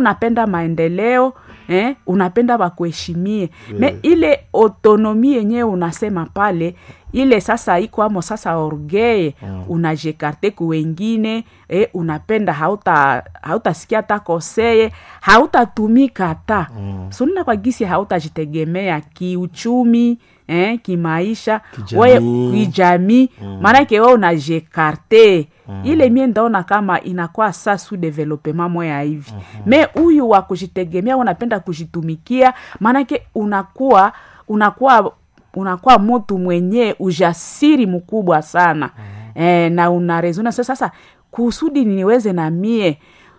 unapenda maendeleo eh, unapenda bakuheshimie me ile autonomi yenyewe unasema pale ile sasa iko amo sasa orgeye mm. unajekarte ku wengine eh, unapenda hauta hautasikia hata koseye hautatumika hata mm. sunina kwa gisi hautajitegemea kiuchumi eh, kimaisha Kijamii. wewe kijamii maanake we unajekarte mm. ile mie ndaona kama inakuwa sa su developement moya hivi mm-hmm. me huyu wa kujitegemea unapenda kujitumikia maanake unakuwa unakuwa unakuwa mtu mwenye ujasiri mkubwa sana mm-hmm. e, na unarezona sasa sasa kusudi niweze na mie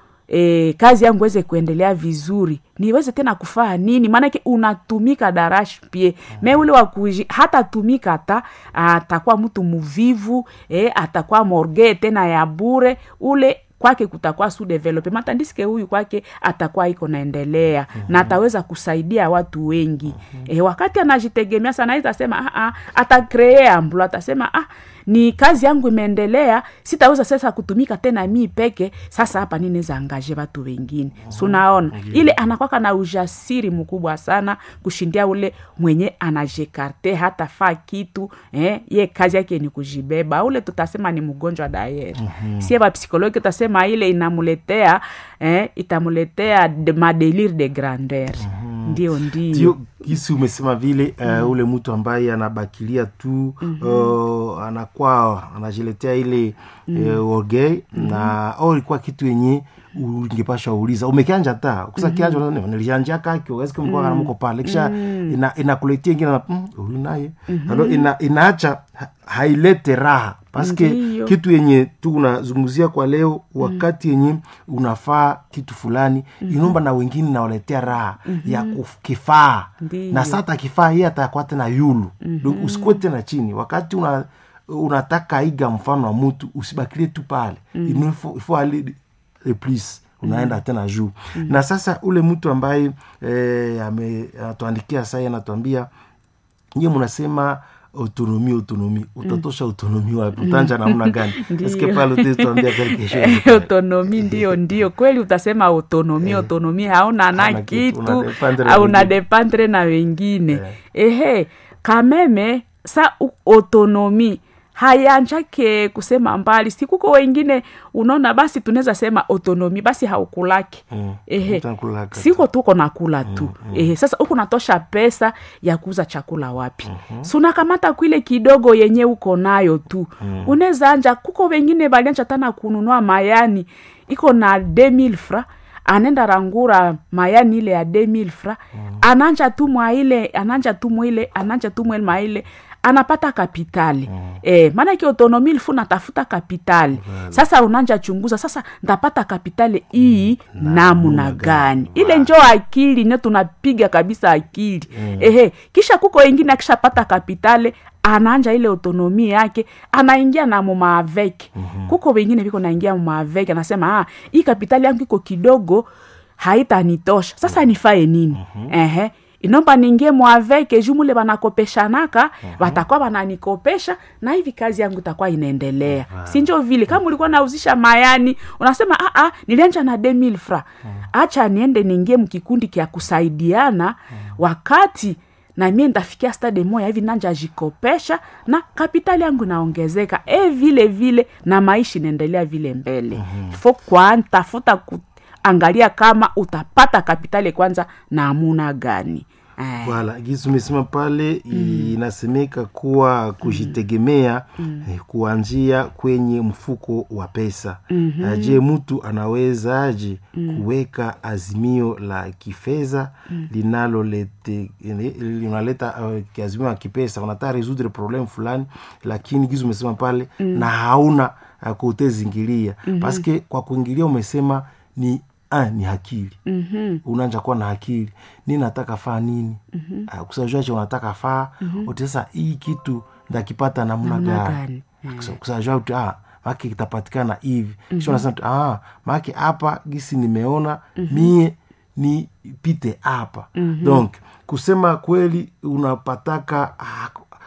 e, kazi yangu weze kuendelea vizuri niweze tena kufaa nini maanake unatumika darash pie me ule wakuji hata tumika hata atakuwa mtu muvivu e, atakuwa morge tena ya bure ule kwake kutakuwa su development tandiske huyu kwake atakuwa iko naendelea mm-hmm. na ataweza kusaidia watu wengi mm-hmm. e, wakati anajitegemea sana itasema ah, ah, atakree amblo atasema ah, ni kazi yangu imeendelea sitaweza sasa kutumika tena mii peke sasa hapa ninaweza angaje watu wengine mm-hmm. sunaona mm-hmm. ile anakwaka na ujasiri mkubwa sana kushindia ule mwenye anajekarte hata faa kitu eh, ye kazi yake ni kujibeba ule tutasema ni mgonjwa dayeri mm-hmm. sie bapsikologi tutasema ile inamuletea eh, itamuletea de, madelire de grandeur mm-hmm. ndio ndio ndio gisi umesema vile uh, mm. ule mtu ambaye anabakilia tu mm-hmm. uh, anakuwa anajiletea ile mm. uh, orgei mm-hmm. na au ilikuwa kitu yenye ungepasha uliza umekianja ta kusa mm-hmm. kianja mm-hmm. nilianja kakyo eske mlikuwa mm-hmm. mko pale kisha mm-hmm. ina inakuletea ingine na mm, huyu naye mm-hmm. alo ina, inaacha ha, hailete raha paske Ndiyo. kitu yenye tu unazungumzia kwa leo wakati yenye unafaa kitu fulani mm-hmm. inomba na wengine nawaletea raha mm-hmm. ya kuf- kifaa Ndiyo. na sata kifaa hiye atakuwa tena yulu mm-hmm. usikuwe tena chini wakati una unataka iga mfano wa mtu usibakilie tu pale mm-hmm. ifo, ifo ali le plus unaenda mm-hmm. tena juu mm-hmm. na sasa ule mtu ambaye eh, ame- anatuandikia sai anatuambia nyie mnasema autonomi autonomi utatosha autonomi wapi utanja namna gani Ndiyo. eske pale utatuambia quelque chose autonomi ndio ndio kweli utasema autonomi autonomi hauna na Hauna kitu, kitu unadependre na au wengine. unadependre na wengine ehe kameme sa u- autonomi hayanjake kusema mbali sikuko wengine unaona basi tunaweza sema autonomi basi haukulaki Mm, ehe mtu anakulaka tu. siko tuko nakula tu mm-hmm. ehe sasa huku natosha pesa ya kuuza chakula wapi mm-hmm. sunakamata kwile kidogo yenye uko nayo tu mm-hmm. unaweza anja kuko wengine balianja tana kununua mayani iko na 2000 fra anenda rangura mayani ile ya 2000 fra mm. ananja tu mwa ile ananja tu mwa ile ananja tu mwa ile maile anapata kapitali mm. eh, maanake autonomi ilfu natafuta kapitali well. sasa unanja chunguza sasa ndapata kapitali hii mm. namna gani ile njo akili ne tunapiga kabisa akili mm. ehe kisha kuko wengine akishapata kapitali anaanja ile autonomi yake anaingia na mumaaveke mm-hmm. kuko wengine viko naingia mumaaveke anasema ah, hii kapitali yangu iko kidogo haitanitosha sasa nifae nini mm-hmm. ehe inomba ningie mwaveke juu mule banakopeshanaka watakuwa uh-huh. bananikopesha na hivi kazi yangu itakuwa inaendelea uh-huh. sinjo vile kama ulikuwa nauzisha mayani unasema ah, ah, nilianja na 2000 fra uh-huh. acha niende niingie mkikundi kya kusaidiana uh-huh. wakati na mie ndafikia stade moya hivi nanja jikopesha na kapitali yangu inaongezeka e vile vile na maisha inaendelea vile mbele mm-hmm. fo kwantafuta ku, angalia kama utapata kapitali kwanza na amuna gani Eh, wala gisi umesema pale mm. inasemeka kuwa kujitegemea mm. eh, kuanzia kwenye mfuko wa pesa mm-hmm. je mtu anawezaje mm. kuweka azimio la kifedha mm. linalolete linaleta uh, azimio la kipesa unataka resoudre problem fulani lakini gisi umesema pale mm. na hauna uh, kutezingilia mm-hmm. paske kwa kuingilia umesema ni ah, ni akili mm-hmm. unanja kuwa na akili ni nataka faa nini mm-hmm. uh, kusajuache unataka faa mm-hmm. utesa hii kitu ndakipata namna Namna gani gani? mm. kusajua uti ah, maki kitapatikana hivi mm-hmm. kisha unasema tu, ah, maki hapa gisi nimeona mm-hmm. mie ni pite hapa mm-hmm. donc kusema kweli unapataka ah,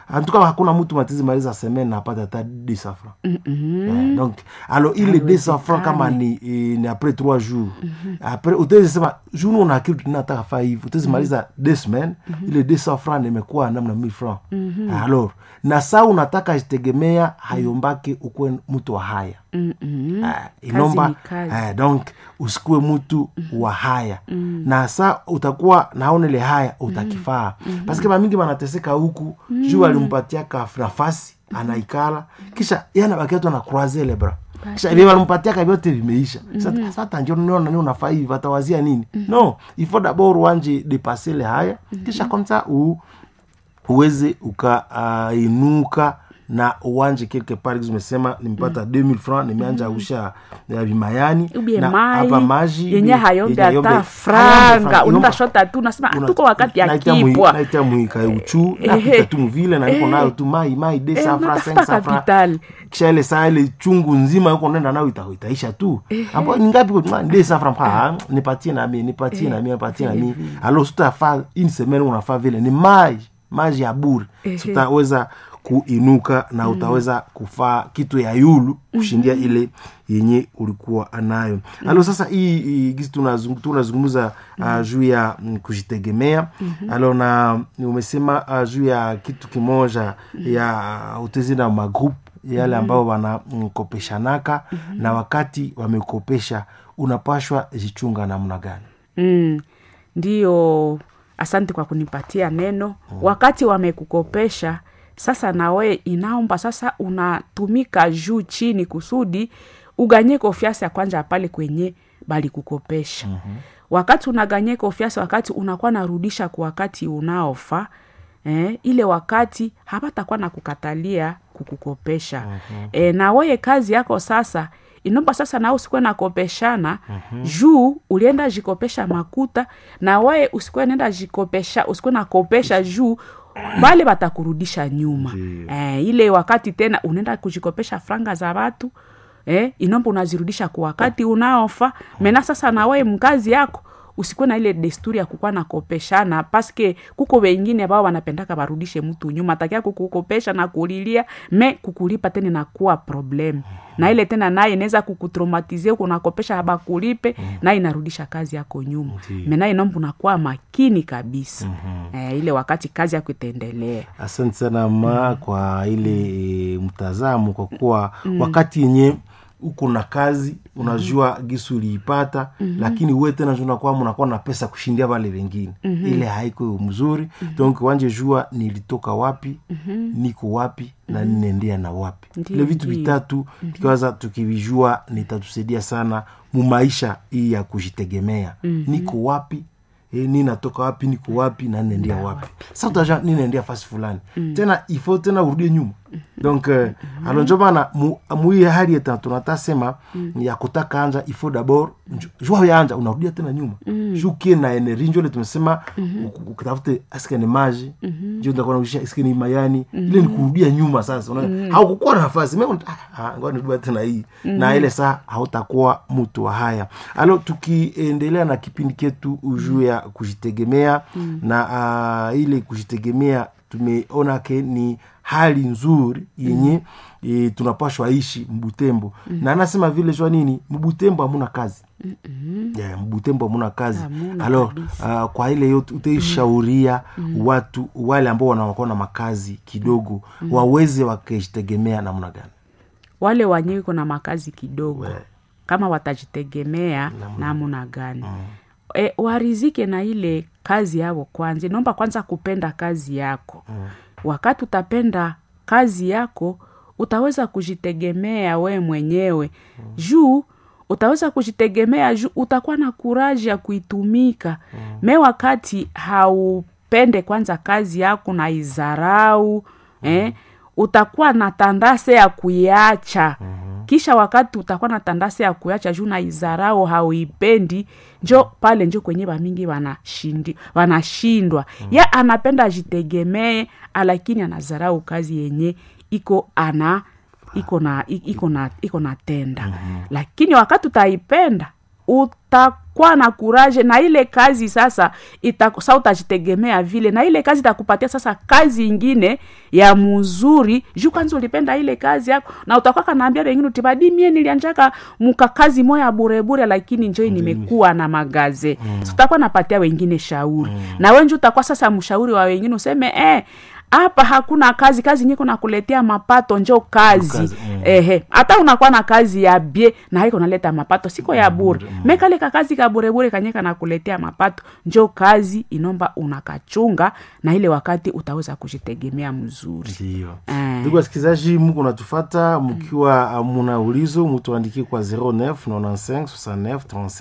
antuka hakuna mtu matizi maliza semaine na apata hata 200 francs Eh, donc alors ile 200 francs kama ni, eh, ni après 3 jours après utaweza sema jour una kitu tunataka faa hivi utaweza maliza 2 semaines ile 200 francs nimekuwa namna 1000 francs alors na saa unataka jitegemea hayombake ukuwe mtu wa haya Ah, inomba ni kazi. eh, donc usikuwe mtu wa haya na sa utakuwa naona ile haya utakifaa paske bamingi banateseka huku juu alimpatiaka nafasi anaikala kisha yanabakia tu anakroise le bras kisha vile walimpatiaka vyote vimeisha Sasa- sasa njo niona ni unafaa hivi watawazia nini no ifo dabord wanje depase le haya kisha komsa u uweze ukainuka na uwanje quelque part zimesema nimepata 2000 francs nimeanja usha ya vimayani ubie na mai hapa maji yenye hayombe yenye hayombe- hata hayombe franga franga. unaenda Inomba- shota tu nasema una- tuko wakati ya naita mwi- kipwa naita mwika uchu Eh, napita eh. tu mvile na niko Eh. nayo tu mai mai de Eh, safra unatafuta safra kapitali. kisha ile saa ile chungu nzima yuko nenda nayo ita, itaisha tu ambapo ni ngapi kwa de safra mpa nipatie na mimi nipatie na mimi nipatie na mimi alors sutafaa une semaine unafaa vile ni maji maji ya bure sutaweza kuinuka na utaweza kufaa kitu ya yulu kushindia ile yenye ulikuwa anayo alo sasa hii hii gisi tunazung- tunazungumza uh, juu ya mm, kujitegemea alo na umesema uh, juu ya kitu kimoja ya utezi na magroup yale ambao wanakopeshanaka na wakati wamekopesha unapashwa zichunga namna gani mm. ndiyo asante kwa kunipatia neno wakati wamekukopesha sasa nawe inaomba sasa unatumika juu chini kusudi uganye kofiasi ya kwanja pale kwenye balikukopesha mm-hmm. wakati unaganye kofiasi wakati unakuwa narudisha kwa wakati unaofa eh, ile wakati hapatakuwa na kukatalia kukukopesha mm-hmm. eh, na weye kazi yako sasa inomba sasa nao usikuwe nakopeshana mm-hmm. juu ulienda jikopesha makuta na weye usikuwe nenda jikopesha usikuwe nakopesha juu bale batakurudisha nyuma Ndiyo. eh, ile wakati tena unaenda kujikopesha franga za watu eh, inomba unazirudisha kwa wakati unaofa mena sasa nawe mkazi yako usikuwe na ile desturi ya kukuwa nakopeshana paske kuko wengine ambao wanapendaka barudishe mtu nyuma takia kukukopesha na kulilia me kukulipa tena inakuwa problem na ile tena naye inaweza kukutraumatize kunakopesha bakulipe naye inarudisha kazi yako nyuma Ndiyo. mena inomba unakuwa makini kabisa eh, ile wakati kazi yako itaendelea asante sana ma kwa ile e, mtazamo kwa kuwa wakati yenye uko na kazi unajua gisu uliipata lakini we tena unakuwa unakuwa na pesa kushindia wale wengine ile haiko mzuri donc wanje jua nilitoka wapi niko wapi na ninaendea na wapi Ndiyo, ile vitu ndiyo. vitatu tukiwaza tukivijua nitatusaidia sana mumaisha hii ya kujitegemea niko wapi e, ninatoka wapi niko wapi na ninaendea wapi sa utaja ninaendea fasi fulani tena ifo tena urudie nyuma donc euh, alors njo maana mu- muiyi hali yetu tunatasema ya kutaka anja ifo dabord jua yanja unarudia tena nyuma juu kie na energie njo ile tumesema uku- ukitafute aske ni maji njo utakuwa naisha aske ni mayani ile ni kurudia nyuma sasa Una- haukukuwa na nafasi me ngoja nirudi tena hii na ile saa hautakuwa mtu wa haya alo tukiendelea na kipindi ketu juu ya kujitegemea na uh, ile kujitegemea tumeona ke ni hali nzuri yenye e, tunapashwa ishi mbutembo na anasema vile jua nini mbutembo hamuna kazi yeah, mbutembo hamuna kazi Hamuna alors kabisa. uh, kwa ile yote utaishauria watu wale ambao wanakuwa na makazi kidogo waweze wakijitegemea namna gani wale wanyewe kuna makazi kidogo We. kama watajitegemea namna gani e, warizike na ile kazi yao kwanza naomba kwanza kupenda kazi yako wakati utapenda kazi yako utaweza kujitegemea we mwenyewe juu utaweza kujitegemea juu utakuwa na kuraji ya kuitumika me wakati haupende kwanza kazi yako na izarau eh, utakuwa na tandase ya kuiacha kisha wakati utakuwa na tandase ya kuacha juu na izarau hauipendi njo pale njo kwenye bamingi wanashindi wanashindwa ya anapenda ajitegemee lakini anazarau kazi yenye iko ana iko na i- iko na iko na tenda lakini wakati utaipenda kwa na kuraje na ile kazi sasa ita, sa utajitegemea vile na ile kazi itakupatia sasa kazi ingine ya mzuri juu kwanza ulipenda ile kazi yako na utakuwa kanaambia wengine utibadi mie nilianjaka muka kazi moya burebure lakini njoi nimekuwa na magaze mm. utakuwa napatia wengine shauri mm. na wenji utakuwa sasa mshauri wa wengine useme eh, hapa hakuna kazi kazi nyiko nakuletea mapato njo kazi, Kazi, mm. ehe hata unakuwa na kazi ya bie na haiko naleta mapato siko ya bure mm. mekale kazi ka burebure kanyeka nakuletea mapato njo kazi inomba unakachunga na ile wakati utaweza kujitegemea mzuri ndio Eh. ndugu wasikilizaji muko natufata mkiwa uh, muna ulizo mutuandikie kwa 09 95 69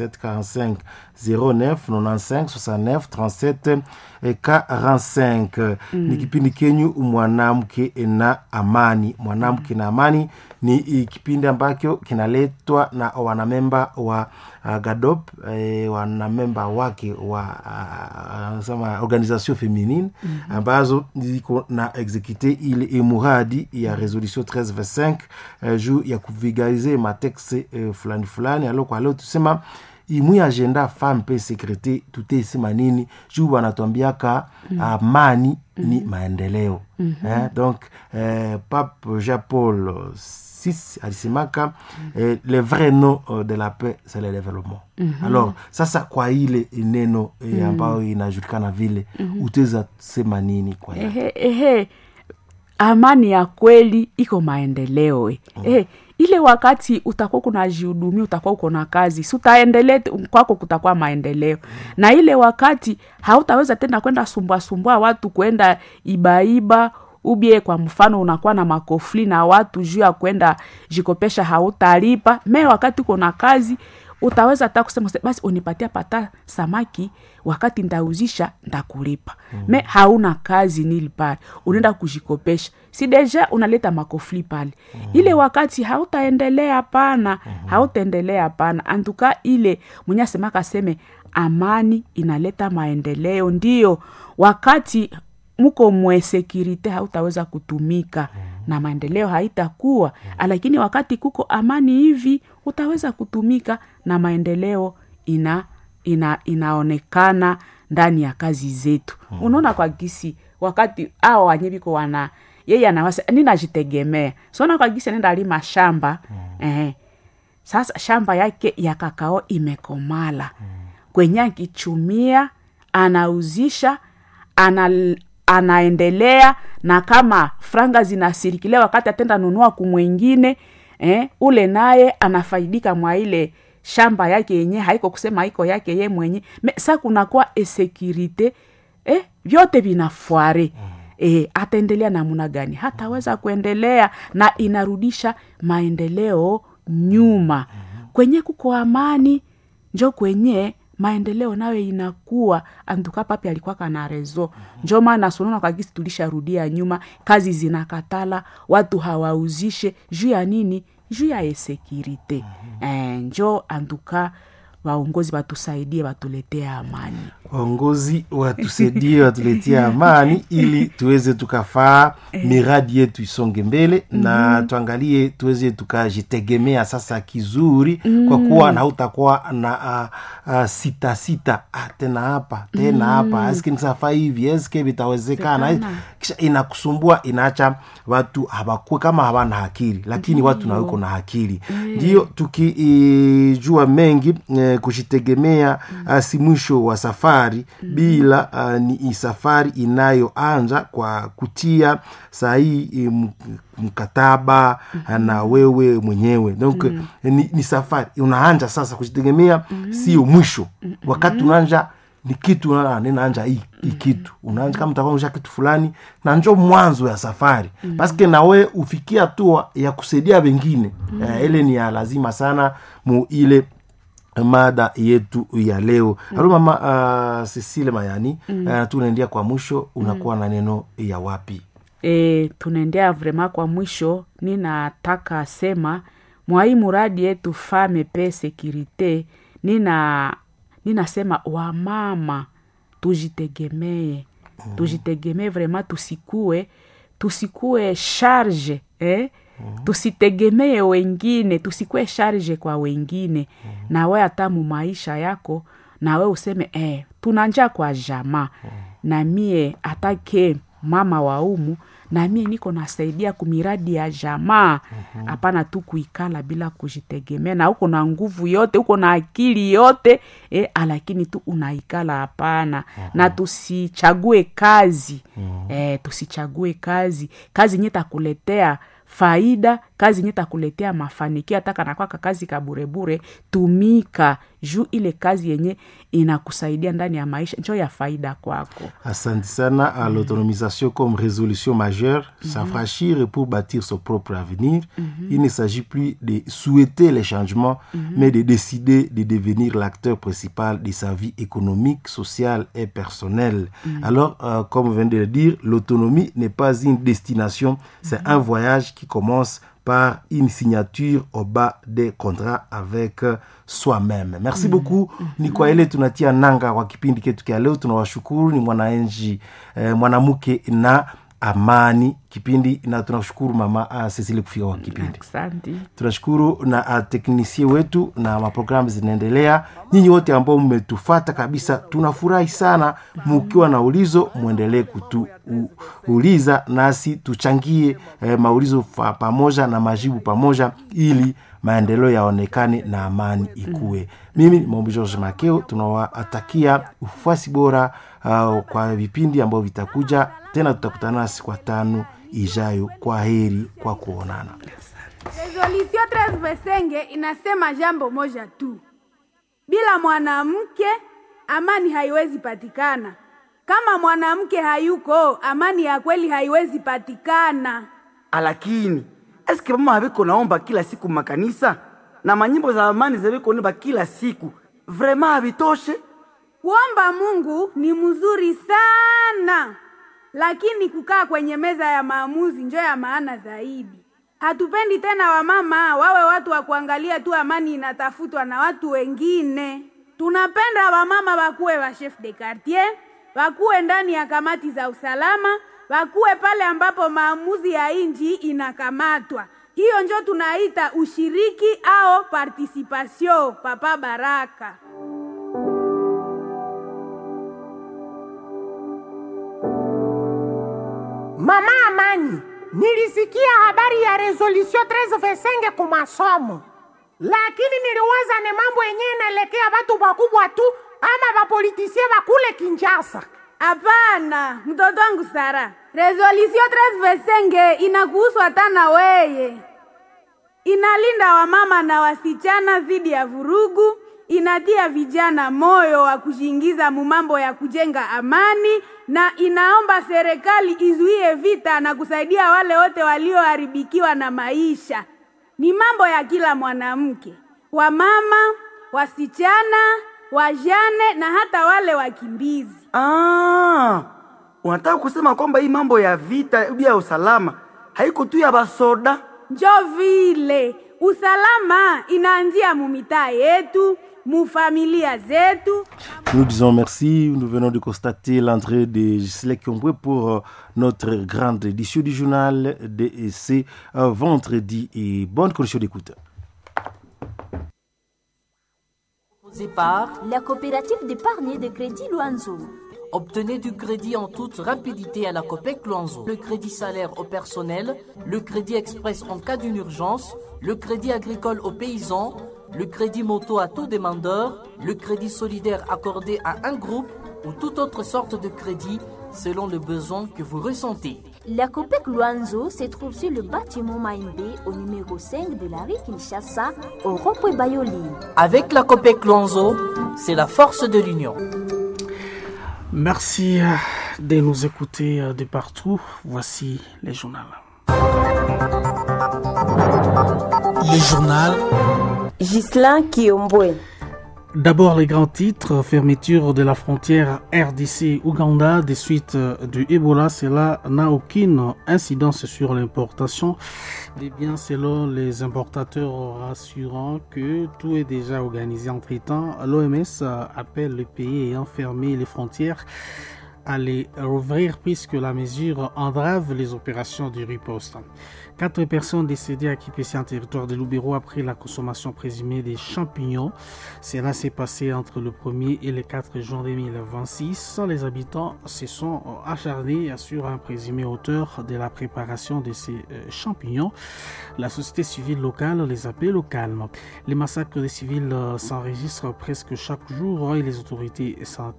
37 45 09 95 69 37 eh, 45 ni kipindi kenyu mwanamke na amani mwanamke na amani ni i- kipindi ambacho kinaletwa na wanamemba wa uh, gadop eh, wanamemba wake wa uh, sema organisation feminine mm-hmm. ambazo ziko na exekute ile muradi ya resolution 1325 uh, juu ya kuvigalize matexe uh, fulani fulani alo kwa leo tusema imwi agenda femme pe sekrete tutesema nini juu wanatuambiaka amani mm-hmm. ni maendeleo mm-hmm. eh, donc eh, pape jean paul VI alisemaka eh, le vrai nom euh, de la paix c'est le développement mm-hmm. alors sasa kwa ile neno eh, ambayo inajulikana vile mm-hmm. utaweza sema nini kwa ya ehe, ehe amani ya kweli iko maendeleo e. mm. ehe, ile wakati utakuwa kunajihudumia utakuwa uko na kazi si utaendelea tu- kwako kutakuwa maendeleo mm. na ile wakati hautaweza tena kwenda sumbwasumbua watu kwenda ibaiba ubie kwa mfano unakuwa na makofli na watu juu ya kwenda jikopesha hautalipa me wakati uko na kazi utaweza hata kusema "Se- basi unipatia pata samaki wakati ndauzisha ndakulipa mm. me hauna kazi nili pale unaenda kujikopesha si deja unaleta makofli pale mm. ile wakati hautaendelea pana mm. hautaendelea pana antuka ile mwenye asemaka aseme amani inaleta maendeleo ndio wakati muko mwesekirite hautaweza kutumika mm. na maendeleo haitakuwa mm. lakini wakati kuko amani hivi utaweza kutumika na maendeleo ina, ina inaonekana ndani ya kazi zetu mm. unaona kwa gisi wakati awa wanye viko wana yeye anawasa ninajitegemea sona kwa gisi anaenda alima shamba mm. eh, sasa shamba yake ya kakao imekomala mm. kwenye akichumia anauzisha ana, anaendelea na kama franga zinasirikilia wakati atenda nunua kumwengine eh, ule naye anafaidika mwa ile shamba yake yenye haiko kusema haiko yake ye mwenye Me, sa kunakuwa esekirite eh, vyote vinafware eh, ataendelea namuna gani hataweza kuendelea na inarudisha maendeleo nyuma kwenye kuko amani njo kwenye maendeleo nayo inakuwa antuka papi alikuwa kana rezo njo maana sunona kwa gisi tulisharudia nyuma kazi zinakatala watu hawauzishe juu ya nini juu ya esekirite eh, njo antuka waongozi watusaidie watuletee amani waongozi watusaidie watuletie amani ili tuweze tukafaa miradi yetu isonge mbele na tuangalie tuweze tukajitegemea sasa kizuri kwa kuwa na utakuwa na uh, uh, sita sita ah, tena hapa tena hapa eske nisafaa hivi eske vitawezekana Zekana. kisha inakusumbua inaacha watu habakue kama hawana akili lakini watu naweko na akili ndio tukijua mengi eh, kujitegemea mm. si mwisho wa safari mm. bila uh, ni safari inayoanza kwa kutia sahii m- mkataba mm. na wewe mwenyewe donc mm. ni, ni safari unaanja sasa kujitegemea mm. sio mwisho mm. wakati unaanja ni kitu una- ninaanja hii hii kitu unaanja kama utakuanisha kitu fulani na njo mwanzo ya safari mm. paske nawe ufikia hatua ya kusaidia wengine mm. uh, ile ni ya lazima sana mu ile mada yetu ya leo mm. alo mama uh, cecile mayani mm. uh, tunaendia kwa mwisho unakuwa mm. na neno ya wapi e, tunaendea vrema kwa mwisho ninataka sema mwai muradi yetu fame pe sekirite nina ninasema wamama tujitegemee mm. tujitegemee vrema tusikue tusikue charge eh? tusitegemee wengine tusikwe sharge kwa wengine na we hata mu maisha yako na we useme eh, tunanja kwa jamaa na mie atake mama wa umu na mie niko nasaidia kumiradi ya jamaa hapana tu kuikala bila kujitegemea na uko na nguvu yote uko na akili yote eh, lakini tu unaikala hapana na tusichague kazi eh, tusichague kazi kazi nye takuletea faida kazi nye takuletea mafanikio hata kanakwaka kazi kaburebure tumika juu ile kazi yenye inakusaidia ndani ya maisha njo ya faida kwako Asante sana à l'autonomisation comme résolution majeure, s'affranchir pour bâtir son propre avenir. Il ne s'agit plus de souhaiter les changements, mais de décider de devenir l'acteur principal de sa vie économique, sociale et personnelle. Alors, euh, comme on vient de le dire, l'autonomie n'est pas une destination, c'est un voyage qui commence par une signature au bas des contrats avec euh, soi-même merci beaucoup ni kwa ile tunatia nanga kwa kipindi ketu kya leo tunawashukuru ni mwanaenji eh, mwanamke na amani kipindi na tunashukuru mama uh, Cecily kufika kwa kipindi asante tunashukuru na uh, teknisie wetu na maprogramu zinaendelea nyinyi wote ambao mmetufata kabisa tunafurahi sana mukiwa na ulizo mwendelee kutuuliza nasi tuchangie eh, maulizo fa, pamoja na majibu pamoja ili maendeleo yaonekane na amani ikuwe mimi ni maombi george makeo tunawatakia ufuasi bora uh, kwa vipindi ambavyo vitakuja tena tutakutana nasi kwa tano ijayo kwa heri kwa kuonana Resolution 13 Vesenge inasema jambo moja tu: bila mwanamke amani haiwezi patikana. Kama mwanamke hayuko, amani ya kweli haiwezi patikana. lakini eske mama haviko naomba kila siku makanisa na manyimbo za amani zaviko naomba kila siku vrema havitoshe Kuomba Mungu ni mzuri sana, lakini kukaa kwenye meza ya maamuzi njo ya maana zaidi. Hatupendi tena wamama wawe watu wa kuangalia tu amani inatafutwa na watu wengine. Tunapenda wamama wakuwe wa chef de quartier, wakuwe ndani ya kamati za usalama, wakuwe pale ambapo maamuzi ya inji inakamatwa. Hiyo njo tunaita ushiriki au participation. Papa Baraka. Mama Amani, nilisikia habari ya resolution 1325 ku masomo, lakini niliwaza ni mambo yenyewe inaelekea watu wakubwa tu ama wapolitisie wakule Kinshasa. Hapana, mtoto wangu Sara, resolution 1325 inakuhusu hata na weye. Inalinda wamama na wasichana dhidi ya vurugu, inatia vijana moyo wa kujiingiza mumambo ya kujenga amani, na inaomba serikali izuie vita na kusaidia wale wote walioharibikiwa na maisha. Ni mambo ya kila mwanamke, wamama, wasichana, wajane na hata wale wakimbizi. ah, unataka kusema kwamba hii mambo ya vita juu ya usalama haiko tu ya basoda njo vile usalama inaanzia mumitaa yetu mufamilia zetu Nous disons merci. Nous venons de constater l'entrée de Gisèle Kiombe pour euh, notre grande édition du journal de ce euh, vendredi. Et bonne condition d'écoute. Proposé par La coopérative d'épargne et de crédit Loanzo. Obtenez du crédit en toute rapidité à la COPEC Luanzo. Le crédit salaire au personnel, le crédit express en cas d'une urgence, le crédit agricole aux paysans, le crédit moto à tout demandeur, le crédit solidaire accordé à un groupe ou toute autre sorte de crédit selon le besoin que vous ressentez. La COPEC Luanzo se trouve sur le bâtiment Maïmbé au numéro 5 de la rue Kinshasa, au rond-point Bayoli. Avec la COPEC Luanzo, c'est la force de l'union. Merci euh, de nous écouter euh, de partout. Voici les journaux. Le journal. Gislain Kiombwe. D'abord les grands titres, fermeture de la frontière RDC-Ouganda des suites du Ebola, cela n'a aucune incidence sur l'importation des biens selon les importateurs rassurant que tout est déjà organisé entre temps. L'OMS appelle les pays ayant fermé les frontières à les rouvrir puisque la mesure entrave les opérations du riposte. Quatre personnes décédées à Kipessi en territoire de Loubero après la consommation présumée des champignons. Cela s'est passé entre le 1er et le 4 juin 2026. Les habitants se sont acharnés sur un présumé auteur de la préparation de ces champignons. La société civile locale les appelle au calme. Les massacres des civils s'enregistrent presque chaque jour et les autorités